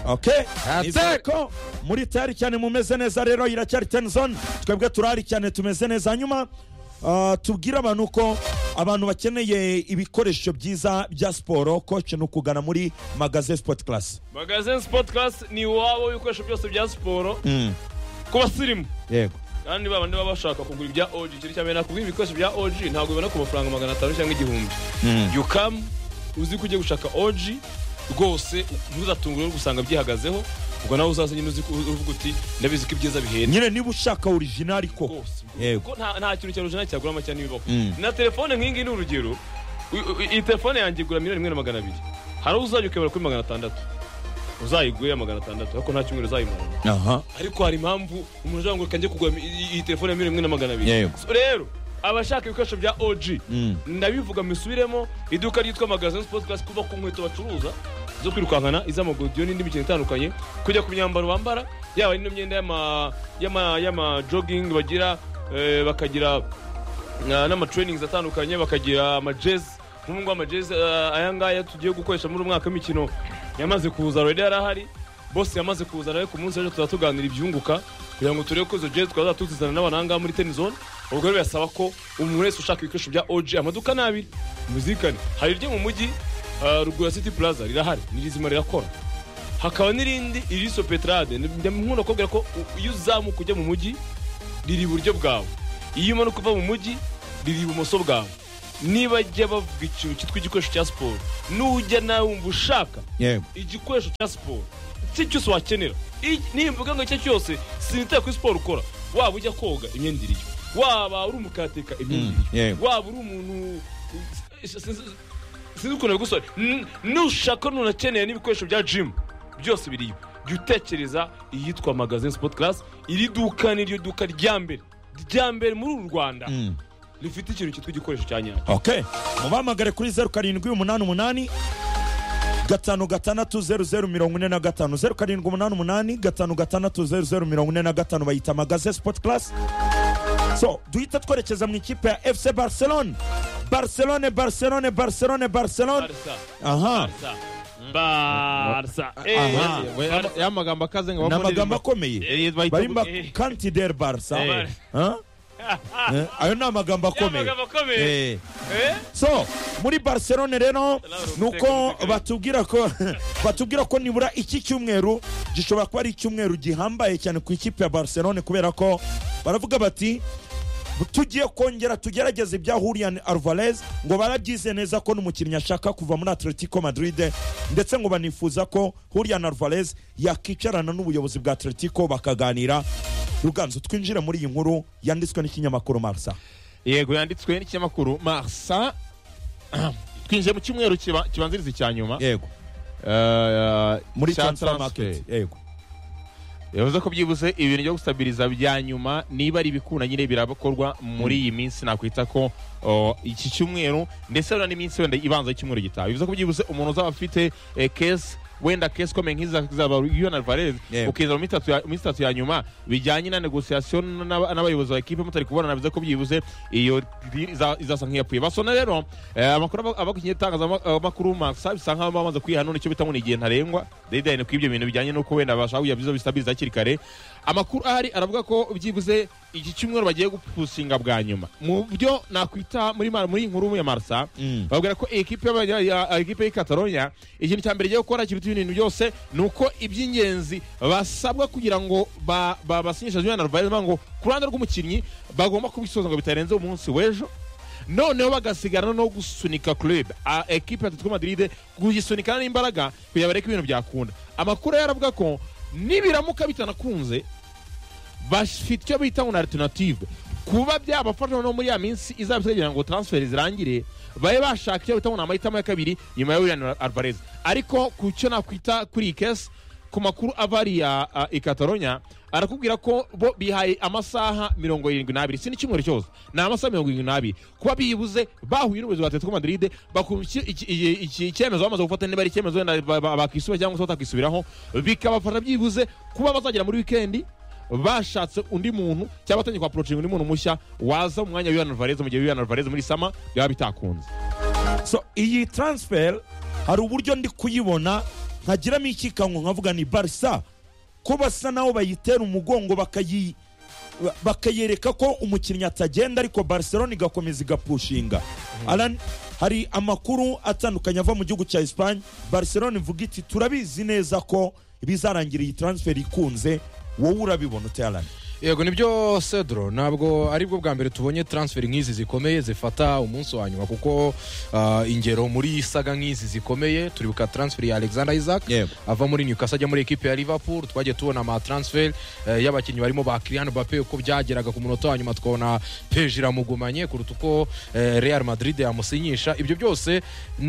okay Attack! nizere ko muri tayari cyane mumeze neza rero iracyari tenzoni twebwe turahari cyane tumeze neza hanyuma ah, tubwire abantu ko abantu bakeneye ibikoresho byiza bya siporo koci ni ukugana muri magaze sipoti karasi magazine sport class ni iwabo ibikoresho byose bya siporo ku basirimu yego kandi babandi baba bashaka kugura ibya OG ikintu cya mbere nakubwira ibikoresho bya OG ntabwo bibona ku mafaranga magana atanu cyangwa igihumbi you come uzi ko ugiye gushaka OG rwose ntuzatungurwe no gusanga byihagazeho ubwo nawe uzaza nyine uzi ko- uvuga uti ndabizi ko ibyiza bihenda nyine niba ushaka orijinali ko rwose Yego. kuko nta nta kintu cya rujana cyagura make n'ibibaho Mm. na telefone nk'ingi ni urugero u- u- iyi telefone yanjye igura miliyoni imwe na magana abiri hari uwo uzajya ukebera kuri magana atandatu uzayigure ya magana atandatu ariko nta cyumweru uzayimarana aha ariko hari impamvu umuntu ushobora ngo kange kugura iyi iyi telefone ya miliyoni imwe na magana abiri Yego. So rero abashaka ibikoresho bya OG ndabivuga misubiremo iduka ryitwa magazine sport class kuva ku nkweto bacuruza zo kwirukankana iz'amagodiyo n'indi mikino itandukanye kujya ku myambaro bambara yaba ino myenda y'ama- y'ama- y'ama jogging bagira eh, bakagira na- n'amatrainings atandukanye bakagira amajezi nk'ubu ngubu amajezi eh, aya ngaya tugiye gukoresha muri umwaka w'imikino yamaze kuza already yari ahari bose yamaze kuza nawe ku munsi w'ejo tuzaba tuganira ibyunguka kugira ngo turebe ko izo jezi twazaba tuzizana n'abananga muri tenis zone ubwo rero birasaba ko umuntu wese ushaka ibikoresho bya OG amaduka ni abiri muzikane hari iryo mu mujyi eh, ruguru ya city plaza rirahari ni rizima rirakora hakaba n'irindi iriso petrade nkunda kubabwira ko u- iyo uzamuka ujya mu mujyi riri iburyo bwawe iyo umanuka uva mu mujyi riri ibumoso bwawe niba ajya bavuga ikintu cyitwa igikoresho cya siporo nujya nawe wumva ushaka yego igikoresho cya siporo icyo cyose wakenera I- nimvuga ngo icyo cyose sinitaye kuri siporo ukora waba ujya koga imyenda iriyo waba uri umukateka imyenda Mm, iriyo yego. waba uri umuntu sinzi ukuntu bigusora N- nushaka nunakeneye n'ibikoresho bya jimu byose biriyo jya utekereza iyitwa magazine sport class iri duka ni ryo duka rya mbere rya mbere muri uru rwanda rifite ikintu cyitwa igikoresho cya nyacyo ok mubahamagare kuri zeru karindwi umunani umunani gatanu gatandatu zeru zeru mirongo ine na gatanu zeru karindwi umunani umunani gatanu gatandatu zeru zeru mirongo ine na gatanu bayita magaze sipoti karasi so duhita twerekeza mu ikipe ya fc barcelone barcelone barcelone barcelone barcelone barisa aha barisa barisa Eh, Aha. We- Barca. ya magambo akaze ngo ni bamubonere amagambo ma- akomeye Eh, bahita barimo bu- Eh. kantideri barsa Eh. Huh? Eh, ayo ni amagambo akomeye amagambo akomeye. Eh. Eh? so muri barcelone rero Salamu nuko alaikum. batubwira ko batubwira ko nibura iki cyumweru gishobora kuba ari icyumweru gihambaye cyane ku ikipe ya barcelone kubera ko baravuga bati tugiye kongera tugerageze ibya hurian alvarez ngo barabyize neza ko n'umukinnyi ashaka kuva muri atletico madrid ndetse ngo banifuza ko hurian alvarez yakicarana n'ubuyobozi bwa atletico bakaganira ruganzu twinjire muri iyi nkuru yanditswe n'ikinyamakuru marsa yego yanditswe n'ikinyamakuru marsa twinjiye mu cyumweru kiba- kibanziriza icya nyuma yego Eh, muri cya transfer transfer. market yego yavuze ko byibuze ibintu byo gustabiriza bya nyuma niba ari ibikunda nyine birakorwa muri iyi minsi nakwita ko o, iki cyumweru ndetse wenda n'iminsi wenda ibanza y'icyumweru gitaha bivuze ko byibuze umuntu uzaba afite eh, kesi wenda kesi ikomeye nk'izaba yona varez Yego. ukiza mu minsi itatu ya- minsi itatu ya nyuma bijyanye na negosiyasiyo n'aba- n'abayobozi ba ekipe mutari kubonana bivuze ko byibuze iyo diri iza- izasa nk'iyapfuye basona rero eh, amakuru aba- abakinnyi itangazamakuru masa bisa nkaho bamaze kwiha none icyo bita ngo ni igihe ntarengwa dedayini ku ibyo bintu bijyanye n'uko wenda bashaka kugira bizo bisabiriza hakiri kare amakuru ahari aravuga ko byibuze iki cyumweru bagiye gupusinga bwa nyuma mu byo nakwita muri ma- muri iyi nkuru ya marsa Mm. babwira ko ekipe y'aba- ya- ya- ekipe y'i catalonia ikintu cya mbere igiye gukora kiruta ibindi bintu byose ni uko iby'ingenzi basabwa kugira ngo ba- ba- basinyishe julian alvarez bavuga ngo ku ruhande rw'umukinnyi bagomba kubisoza ngo bitarenze umunsi w'ejo noneho bagasigana no gusunika club A- ekipe ya atletico madrid kuyisunikana n'imbaraga kugira bareke ibintu byakunda amakuru yari aravuga ko nibiramuka bitanakunze bafite icyo bita ngo ni alternative kuba byabafasha noneho muri ya minsi izaba kugira ngo transfer zirangire babe bashaka icyo bita ngo ni amahitamo ya kabiri nyuma ya William Alvarez ariko ku cyo nakwita kuri iyi kesi ku makuru ava hariya ah, i Catalonia arakubwira ko bo bihaye amasaha mirongo irindwi n'abiri si n'icyumweru cyose ni amasaha mirongo irindwi n'abiri kuba bibuze bahuye n'ubuyobozi bwa Atletico Madrid bakumva iki- iki- iki- iki- icyemezo bamaze gufata niba ari icyemezo wenda ba- ba- bakisuba cyangwa se batakisubiraho bikabafasha byibuze kuba bazagera muri weekend bashatse undi muntu cyangwa batangiye kwaporocinga undi muntu mushya waza mu mwanya wa Julian Alvarez mu gihe Julian Alvarez muri sama byaba bitakunze so iyi transfer hari uburyo ndi kuyibona nkagiramo ikikango nkavuga ni barisa ko basa naho bayitera umugongo bakayi ba- bakayereka ko umukinnyi atagenda ariko barcelona igakomeza igapushinga Alan, hari amakuru atandukanye ava mu gihugu cya espagne barcelona ivuga iti turabizi neza ko bizarangira iyi transfer ikunze wowe urabibona utayarani yego nibyo cedro ntabwo aribwo bwa mbere tubonye transfer nk'izi zikomeye zifata umunsi wa nyuma kuko ah, ingero muri saga nk'izi zikomeye turibuka transfer ya alexander isaac Yego. ava muri newcastle ajya muri ekipe ya liverpool twagiye tubona ama transfer eh, y'abakinnyi barimo ba kiriyan bape uko byageraga ku munota wa nyuma twabona peje iramugumanye kuruta uko eh, real madrid yamusinyisha ibyo byose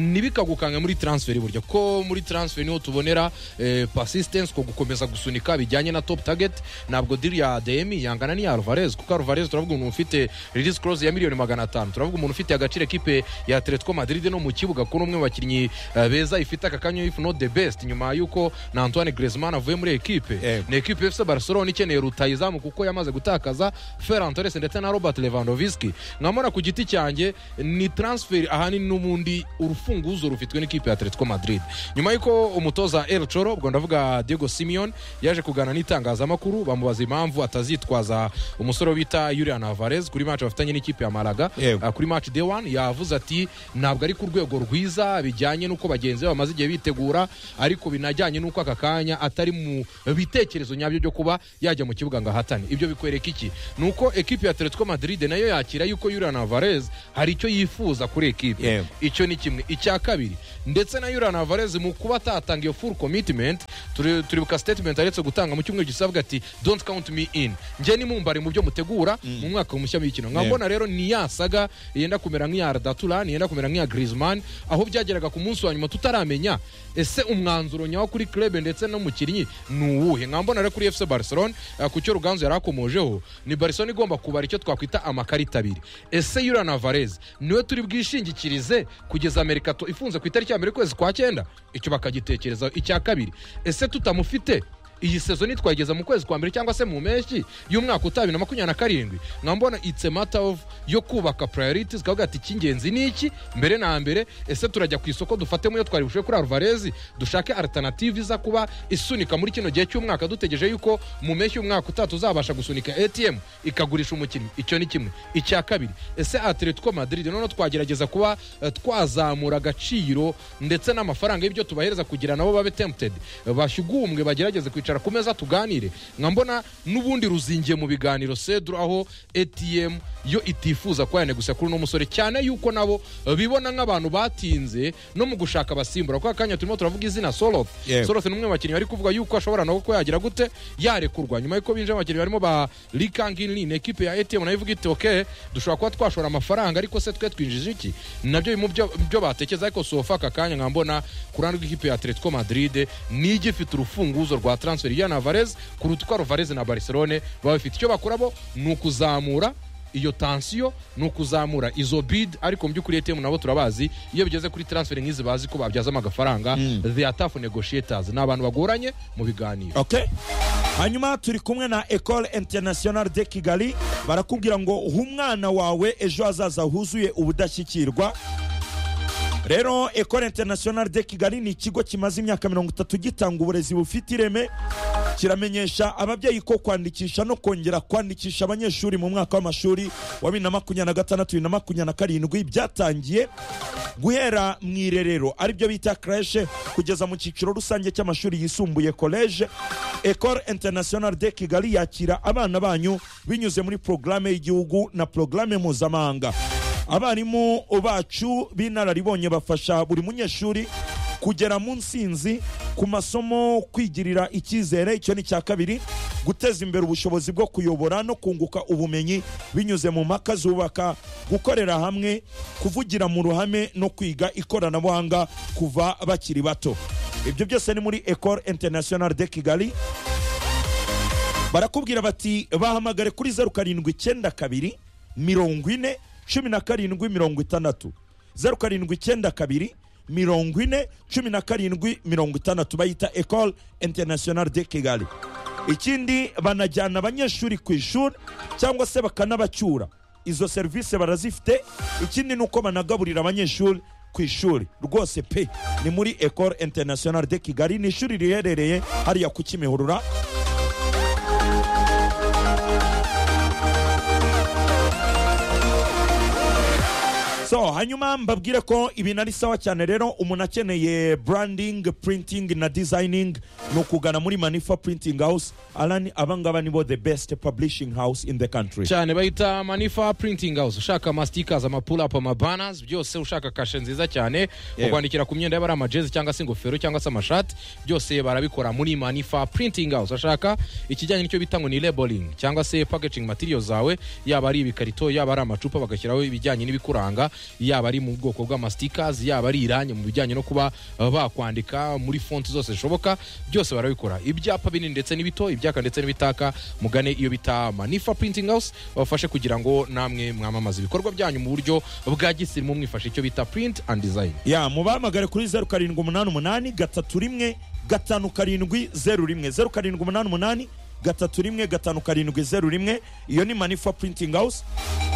ntibikagukange muri transfer burya ko muri transfer niho tubonera eh, persistence ko gukomeza gusunika bijyanye na top target ntabwo diri ya demi yangana n'iya alvarez kuko alvarez turavuga umuntu ufite release clause ya miliyoni magana atanu turavuga umuntu ufite agaciro ekipe ya atletico madrid no mu kibuga ko n'umwe mu bakinnyi eh, beza ifite aka kanya if not the best nyuma y'uko na antoine griezmann avuye muri ekipe Yego. ni ekipe fc barcelona ikeneye rutayizamu kuko yamaze gutakaza ferran torres ndetse na robert lewandowski nkamora ku giti cyanjye ni transfer ahanini n'ubundi urufunguzo rufitwe n'ikipe ya atletico madrid nyuma y'uko umutoza el choro ubwo ndavuga diego simeon yaje kuganira n'itangazamakuru bamubaza impamvu atazitwaza umusore bita yurian alvarez kuri match bafitanye n'ikipe ya malaga Yego. Ah, kuri match day one yavuze ati ntabwo ari ku rwego rwiza bijyanye n'uko bagenzi be bamaze igihe bitegura ariko binajyanye n'uko aka kanya atari mu bitekerezo nyabyo byo kuba yajya mu kibuga ngo ahatane ibyo bikwereka iki ni uko ekipi ya atletico madrid nayo yakira yuko yurian alvarez hari icyo yifuza kuri ekipe Yego. icyo ni kimwe icya kabiri ndetse na yurian alvarez mu kuba atatanga iyo full commitment turi- turibuka statement aretse gutanga mu cyumweru gisa avuga ati don't count me in njye nimumbare mu byo mutegura mu mwaka mushya w'ikino Yeah. nkabona rero ni ya saga yenda kumera nk'iya Arda Turan yenda kumera nk'iya Griezmann aho byageraga ku munsi wa nyuma tutaramenya ese umwanzuro nyawo kuri club ndetse n'umukinnyi ni uwuhe nkambona rero kuri FC Barcelona eh, ku cyo Ruganzu yari akomojeho ni Barcelona igomba kubara icyo twakwita amakarita abiri ese Julian Alvarez niwe turi bwishingikirize kugeza Amerika to- ifunze ku itariki ya mbere y'ukwezi kwa cyenda icyo bakagitekerezaho icya kabiri ese tutamufite iyi sezo nitwageza mu kwezi kwa mbere cyangwa se mu mpeshyi y'umwaka utaha bibiri na makumyabiri na karindwi nkambona it's a matter of yo kubaka priorities kavuga ati icy'ingenzi ni iki mbere na mbere ese turajya ku isoko dufatemo iyo twari bushoboye kuri alvarez dushake alternative iza kuba isunika muri kino gihe cy'umwaka dutegereje yuko mu mpeshyi y'umwaka utaha tuzabasha gusunika atm ikagurisha umukinnyi icyo ni kimwe icya kabiri ese atletico madrid noneho twagerageza kuba eh, twazamura agaciro ndetse n'amafaranga y'ibyo tubahereza kugira nabo babe tempted bashyugumwe bagerageze kwicara ku meza tuganire nka mbona n'ubundi ruzingiye mu biganiro cedro aho atm yo itifuza ko yanegusa kuri uno musore cyane yuko nabo eh, bibona nk'abantu batinze no mu gushaka abasimbura kwa kanya turimo turavuga izina soloth Yego. soloth ni umwe mu bakinnyi bari kuvuga yuko ashobora nabo ko yagira gute yarekurwa nyuma y'uko binjira abakinnyi barimo ba likanginlin ekipe ya atm nayo ivuga iti ok dushobora kuba twashora amafaranga ariko se twe twinjije iki nabyo biri mu byo byo batekereza ariko sofa aka kanya nkambona ku ruhande rw'ikipe ya atletico madrid nijya ifite urufunguzo rwa transfer ya navarez kuruta uko alvarez na barcelone baba bafite icyo bakorabo ni ukuzamura iyo tansiyo ni ukuzamura izo bid ariko mu by'ukuri atm nabo turabazi iyo bigeze kuri transfer nk'izi bazi ko babyazamo agafaranga the ataf negotiators ni abantu bagoranye mu biganiro okay hanyuma turi kumwe na ecole international de kigali barakubwira ngo uha umwana wawe ejo hazaza huzuye ubudashyikirwa rero ecole international de kigali ni ikigo kimaze imyaka mirongo itatu gitanga uburezi bufite ireme kiramenyesha ababyeyi ko kwandikisha no kongera kwandikisha abanyeshuri mu mwaka w'amashuri wa bibiri na makumyabiri na gatandatu bibiri na makumyabiri na karindwi byatangiye guhera mu irerero aribyo bita creche kugeza mu cyiciro rusange cy'amashuri yisumbuye college ecole international de kigali yakira abana banyu binyuze muri porogaramu y'igihugu na porogaramu mpuzamahanga abarimu bacu b'inararibonye bafasha buri munyeshuri kugera mu nsinzi ku masomo kwigirira icyizere icyo ni icya kabiri guteza imbere ubushobozi bwo kuyobora no kunguka ubumenyi binyuze mu mpaka zubaka gukorera hamwe kuvugira mu ruhame no kwiga ikoranabuhanga kuva bakiri bato ibyo byose ni muri ecole international de kigali barakubwira bati bahamagare kuri zeru karindwi icyenda kabiri mirongo ine cumi na karindwi mirongo itandatu zeru karindwi icyenda kabiri mirongo ine cumi na karindwi mirongo itandatu bayita ecole international de kigali ikindi banajyana abanyeshuri ku ishuri cyangwa se bakanabacyura izo serivisi barazifite ikindi ni uko banagaburira abanyeshuri ku ishuri rwose pe ni muri ecole international de kigali ni ishuri riherereye hariya ku kimihurura so hanyuma mbabwire ko ibintu ari sawa cyane rero umuntu akeneye branding printing na designing ni ukugana muri manifa printing house alani abangaba nibo the best publishing house in the country cyane bahita manifa printing house ushaka amasitikazi amapulapu amabanazi byose ushaka kashe nziza cyane Yewe. ukwandikira ku myenda y'abari amajezi cyangwa se ingofero cyangwa se amashati byose barabikora muri manifa printing house ushaka ikijyanye n'icyo bita ngo ni labeling cyangwa se packaging material zawe yaba ari ibikarito yaba ari amacupa bagashyiraho ibijyanye n'ibikuranga yaba ari mu bwoko bw'amasitikazi yaba ari irangi mu bijyanye no kuba uh, bakwandika muri fonti zose zishoboka byose barabikora ibyapa binini ndetse n'ibito ibyaka ndetse n'ibitaka mugane iyo bita manifa printing house babafashe kugira ngo namwe mwamamaze ibikorwa byanyu mu buryo bwa gisirimu mwifashe icyo bita print and design ya mubahamagare kuri zeru karindwi umunani umunani gatatu rimwe gatanu karindwi zeru rimwe zeru karindwi umunani umunani gatatu rimwe gatanu karindwi zeru rimwe iyo ni manifa printing house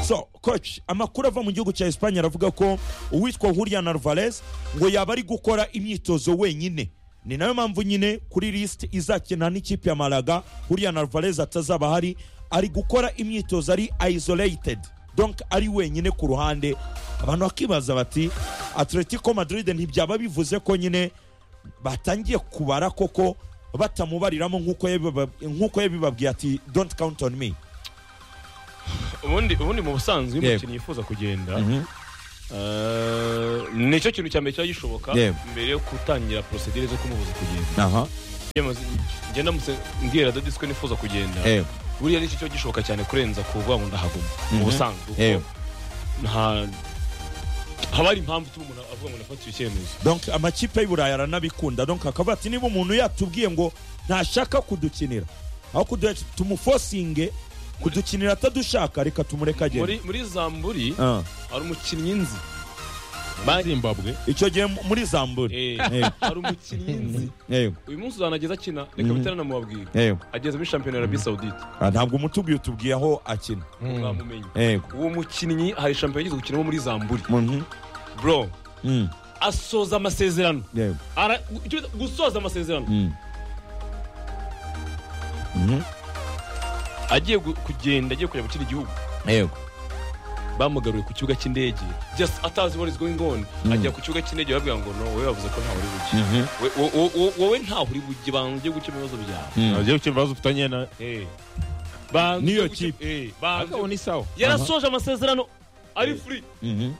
so coach amakuru ava mu gihugu cya esipanye aravuga ko uwitwa Julian Alvarez ngo yaba ari gukora imyitozo wenyine ni nayo mpamvu nyine kuri lisiti izakina n'ikipe ya Malaga Julian Alvarez atazaba ahari ari gukora imyitozo ari isolated donc ari wenyine ku ruhande abantu bakibaza bati atletico madrid ntibyaba bivuze ko nyine batangiye kubara koko batamubariramo nk'uko yabiba- nk'uko yabibabwiye ati don't count on me ubundi ubundi mu busanzwe iyo Yego. umukinnyi yifuza kugenda eh, nicyo kintu cya mbere kiba gishoboka Yego. mbere yo gutangira porosedire zo kumubuza kugenda aha Yamaze- njye ndamutse mbwira dodi ko nifuza kugenda ewe buriya nicyo kiba gishoboka cyane kurenza kuvuga ngo ndahaguma mu Mhm. busanzwe Yego. kuko nta haba hari impamvu ituma umuntu avuga ngo ndafata icyo cyemezo donc amakipe y'iburayi aranabikunda donc akavuga ati niba umuntu yatubwiye ngo ntashaka kudukinira aho kudu- tumufosinge kudukinira atadushaka reka tumureke agende muri muri zamburi Ah. hari umukinnyi nzi zimbabwe icyo gihe mu- muri zamburi hari umukinnyi nzi Yego, uyu munsi uzanageza akina reka bitera namubabwira yego. ageze muri shampiyona ya arabi sawudite Ah, ntabwo umutubwiye utubwiye aho akina mwamumenye yego uwo mukinnyi hari shampiyona igeze gukinamo muri zamburi Mhm. bro Mm, asoza amasezerano yego Ara- gu- icyo bita gusoza amasezerano Mm. Mhm. agiye gu- kugenda agiye kujya mu kindi gihugu yego bamugaruye ku kibuga cy'indege just atazi what is going on Mm. ajya ku kibuga cy'indege babwira ngo no wowe bavuze ko ntaho uri bujye Mhm. We- wo- wo- wo- wowe ntaho uri bujye banza ujye gukemura ibibazo byawe Mm. agiye gukemura ibibazo ufitanye na Eh. Banza N'iyo ujye guke- kipe. eh, banza agabo ni sawa yarasoje amasezerano ari free Mhm.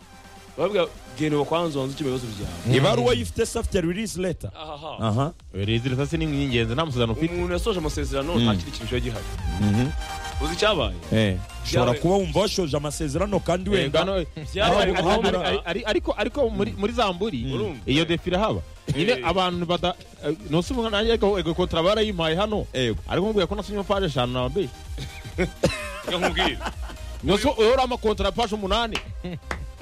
babwira genda bakwanza wanze ukemura ibibazo byawe ibaruwa yifite safite release letter ahaha aha rezida itasi ni ingenzi nta musezerano ufite umuntu yasoje amasezerano Mm. nta kindi kintu kiba gihari Mhm. uzi icyabaye Eh, ushobora Byabaye- kuba wumva washoje amasezerano kandi Eh, wenda ngano- Byabaye Ariko- aho muri- ari- ari- ariko ariko muri muri zamburi Urumva? iyo defire haba nyine Eh. abantu bada eh, nose umwana nanjye ariko ego kontra barayimpaye hano Yego. ariko mubwira ko nasomye paje eshanu nababeshye reka nkubwire nose uhora amakontra paje umunani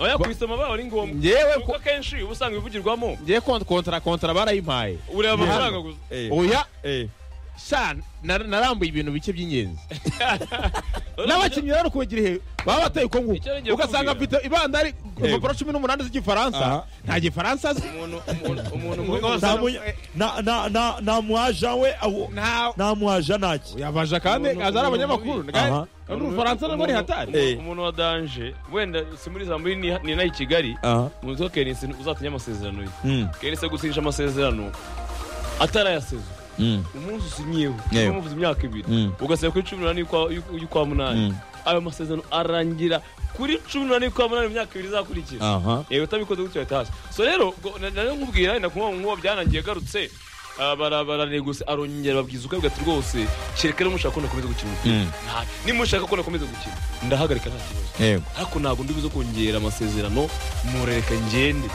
oya kuyisoma baba ari ngombwa ngewe kuko akenshi uba usanga ibivugirwamo ngewe kontra kontra barayimpaye ureba amafaranga gusa Eh, oya eh. sha nar- narambuye ibintu bike by'ingenzi n'abakinnyi rero kugira ihe baba bateye uko nguko Icyo ngiye ugasanga kukubwira. afite ibandari impapuro cumi n'umunani z'igifaransa Aha. nta gifaransa azi umuntu umuntu umuntu muri nta munya- na- na- na- nta mwaja we aho- nta nta mwaja ntaki yabaja kandi Umuntu- aza ari abanyamakuru umuntu- ntago- Aha. n'u Bufaransa nabwo ni hatari Eh. umuntu wa danje wenda si muri zamburi ni ni nayo i kigali muzi ko kenisi uzatinye amasezerano ye kenisi agusinyisha amasezerano atarayasezwa umunsi usinyiyeho Yewe. umuvuze imyaka ibiri Mm. ugasaba kuri cumi n'umunani y'ukwa- y'u- y'ukwa munani Mm. ayo masezerano arangira kuri cumi n'umunani y'ukwa munani mu myaka ibiri izakurikira aha yewe utabikoze gutyo ahita hasi so rero ngo- na- na- nkubwira wenda kuba nkuba byarangiye agarutse ah, bara- barareguse arongera babwiza ukabwa ati rwose kereka rero mushaka ko nakomeza gukina umupira Mm. Nta- nimushaka ko nakomeza gukina ndahagarika nta kibazo yego ariko ntabwo ndibuze kongera amasezerano murereka ngende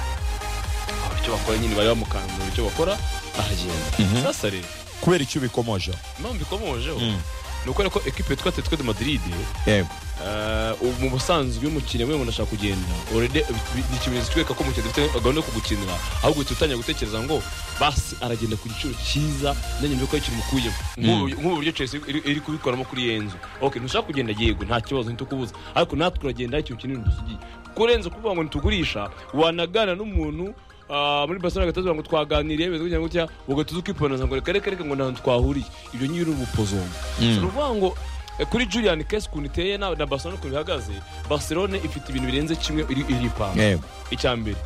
Aba icyo bakora nyine bari bamukanzura icyo bakora aragenda Mhm. sasa rero kubera icyo ubikomoje impamvu ikomojeho Mm. ni uko rero ko ekipe yitwa atletico de madrid yego eh, ubu mu busanzwe iyo umukinnyi we umuntu ashaka kugenda already bi- bi- ni ikimenyetso cyereka ko umukinnyi dufite gahunda yo kugukinira ahubwo uhita utangira gutekereza ngo basi aragenda ku giciro cyiza nanjye mbikora ikintu mukuyemo nk'ubu nk'ubu buryo Chelsea iri- iri kubikoramo kuri iyo nzu okay ntushaka kugenda yego nta kibazo ntitukubuza ariko natwe turagenda ikintu kinini dusigiye kurenza kuvuga ngo ntitugurisha wanagana n'umuntu Ah, muri barcelona agahita avuga ngo twaganiriye bimeze gutya gutya ubwo tuzi kwiponoza ngo reka reka reka ngo ntahantu twahuriye ibyo nyiri ubupozonga ni ukuvuga ngo eh, kuri julian kesi ukuntu iteye na na barcelona ukuntu ihagaze barcelona ifite ibintu birenze kimwe iri- iripanga yego icyambere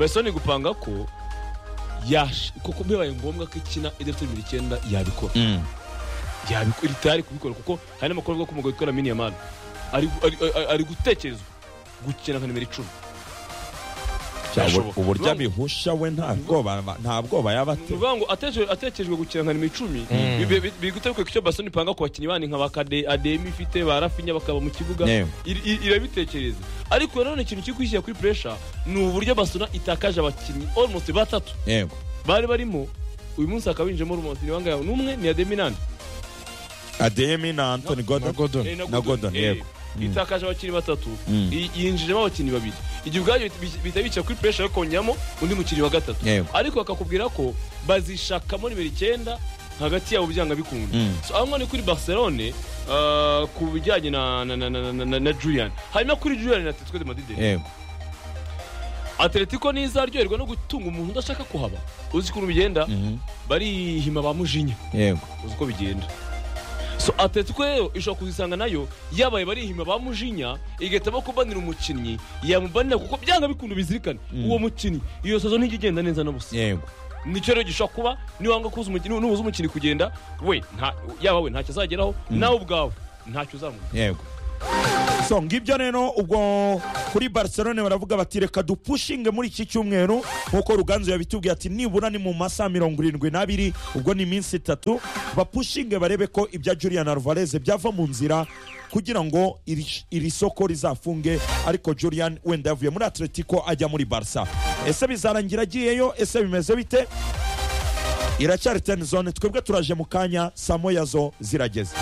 barcelona igupanga ko yash- kuko bibaye ngombwa ko ikina idafite bibiri icyenda yabikora Mm. yabikora itari kubikora kuko hari n'amakuru avuga ko umugabo witwa Lamine Yamal ari ari- ari- ari gutekerezwa gukina nka nimero icumi Cyabo- Birashoboka. uburyo abihusha we nta bwoba aba- nta bwoba yaba ni afite ukuvuga ngo ateje- atejejwe gukina nka nimero icumi biri gutegura icyo basoni ipanga ku bakinnyi bandi nka ba Kade- ademi ifite ba rafinya bakaba mu kibuga Yewe. iri- iri- irabitekereza ariko nanone ikintu kiri kwishyira kuri puresha ni uburyo basona itakaje abakinnyi almost batatu yego bari barimo uyu munsi hakaba hinjemo almost ni bangahe n'umwe ni ademi nani ademi na antoni na godon Gordon. Eh, na Gordon, Eh, yego. itakaje abakinnyi batatu Mm. i- yinjijemo abakinnyi babiri igihe ubwabyo bihita bica kuri puresha yo kongeramo undi mukinnyi wa gatatu Yego. ariko bakakubwira ko bazishakamo nimero icyenda hagati yabo byanga bikunda Mm. So, aho ngaho ni kuri barcelone ah, ku bijyanye na, na, na, na, na, na, na julian hanyuma kuri julian na atletico de madrid yego atletico ntizaryoherwa no gutunga umuntu udashaka kuhaba uzi ukuntu bigenda Mhm. barihima ba mujinya yego uzi uko bigenda so atletico rero ishobora kuzisanga nayo yabaye barihima ba mujinya igahita bakubanira umukinnyi yamubanira kuko byanga bikunda bizirikane uwo mukinnyi iyo sazo ntijya igenda neza na busa yego nicyo rero gishobora kuba niwanga kuza umukinnyi nubuza umukinnyi kugenda we nta- yaba we ntacyo azageraho nawe ubwawe ntacyo uzamuha yego so ngibyo rero ubwo kuri barcelone baravuga bati reka dupushinge muri iki cyumweru nk'uko ruganzu yabitubwiye ati nibura ni mu masaha mirongo irindwi n'abiri ubwo ni iminsi itatu bapushinge barebe ko ibya julian alvarez byava mu nzira kugira ngo iri, iri soko rizafunge ariko julian wenda yavuye muri atletico ajya muri barca ese bizarangira agiyeyo ese bimeze bite iracyari ten zone twebwe turaje mu kanya saa moya zo zirageze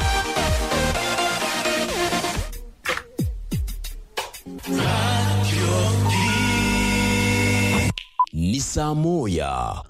ni saa moya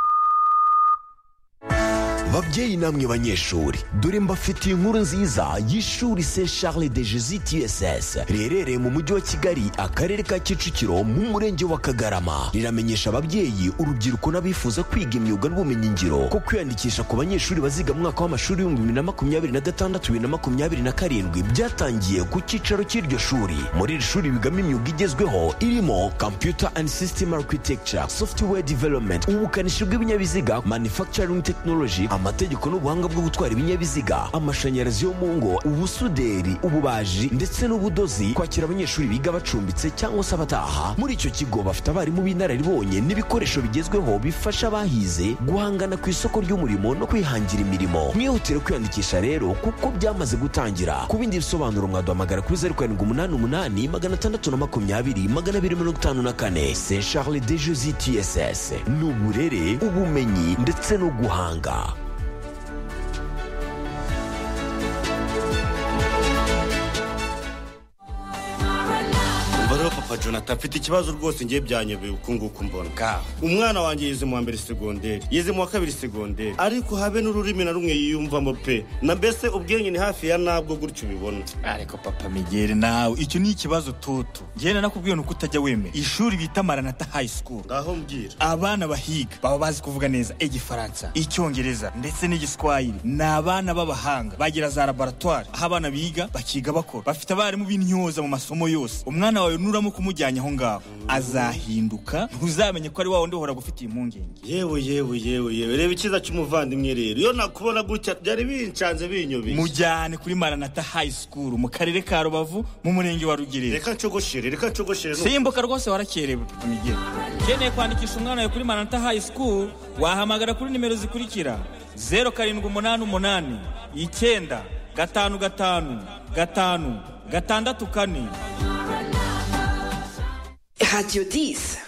babyeyi namwe banyeshuri dore mbafitiye inkuru nziza y'ishuri se charles de jesus tss riherereye mu mujyi wa kigali akarere ka kicukiro mu murenge wa kagarama riramenyesha ababyeyi urubyiruko n'abifuza kwiga imyuga n'ubumenyingiro ko kwiyandikisha ku banyeshuri baziga mu mwaka w'amashuri w'ibihumbi bibiri na makumyabiri na gatandatu bibiri na makumyabiri na karindwi byatangiye ku cyicaro cy'iryo shuri muri iri shuri bigamo imyuga igezweho irimo computer and system architecture software development ubukanishi bw'ibinyabiziga manufacturing technology amategeko n'ubuhanga bwo gutwara ibinyabiziga amashanyarazi yo mu ngo ubusuderi ububaji ndetse n'ubudozi kwakira abanyeshuri biga bacumbitse cyangwa se abataha muri icyo kigo bafite abarimu b'inararibonye n'ibikoresho bigezweho bifasha abahize guhangana ku isoko ry'umurimo no kwihangira imirimo mwihutire kwiyandikisha rero kuko byamaze gutangira ku bindi bisobanuro mwaduhamagara kuri zeru karindwi umunani umunani magana atandatu na makumyabiri magana abiri mirongo itanu na kane se charles de jesi tss ni uburere ubumenyi ndetse no guhanga umva rero papa jonathan mfite ikibazo rwose ngiye byanyobeye uku nguku mbona umwana wanjye yize mu wa mbere segonderi yize mu wa kabiri segonderi ariko habe n'ururimi na rumwe yiyumvamo pe na mbese ubwenge ni hafi ya nabwo gutyo ubibona ariko papa migere nawe icyo ni ikibazo toto njyewe nanakubwiye ni uko utajya wemera ishuri bita maranata high school ngaho mbwira abana bahiga baba bazi kuvuga neza igifaransa icyongereza ndetse n'igiswahili ni abana b'abahanga bagira za laboratwari aho abana biga bakiga bakora bafite abarimu b'intyoza mu masomo yose umwana wawe nuramo kumujyanye aho ngaho azahinduka ntuzamenye ko ari wa wundi uhora gufitiye impungenge yewe yewe yewe yewe reba icyiza cy'umuvandimwe rero iyo nakubona gutya byari bincanze binyobeye mujyane kuri maranata high school mu karere ka rubavu mu murenge wa rugerera reka ncogoshere reka ncogoshere simbuka rwose warakerewe papa migere ukeneye kwandikisha umwana wawe kuri manata high school wahamagara kuri nimero zikurikira zeru karindwi umunani umunani icyenda gatanu gatanu gatanu gatandatu kane Radio 10.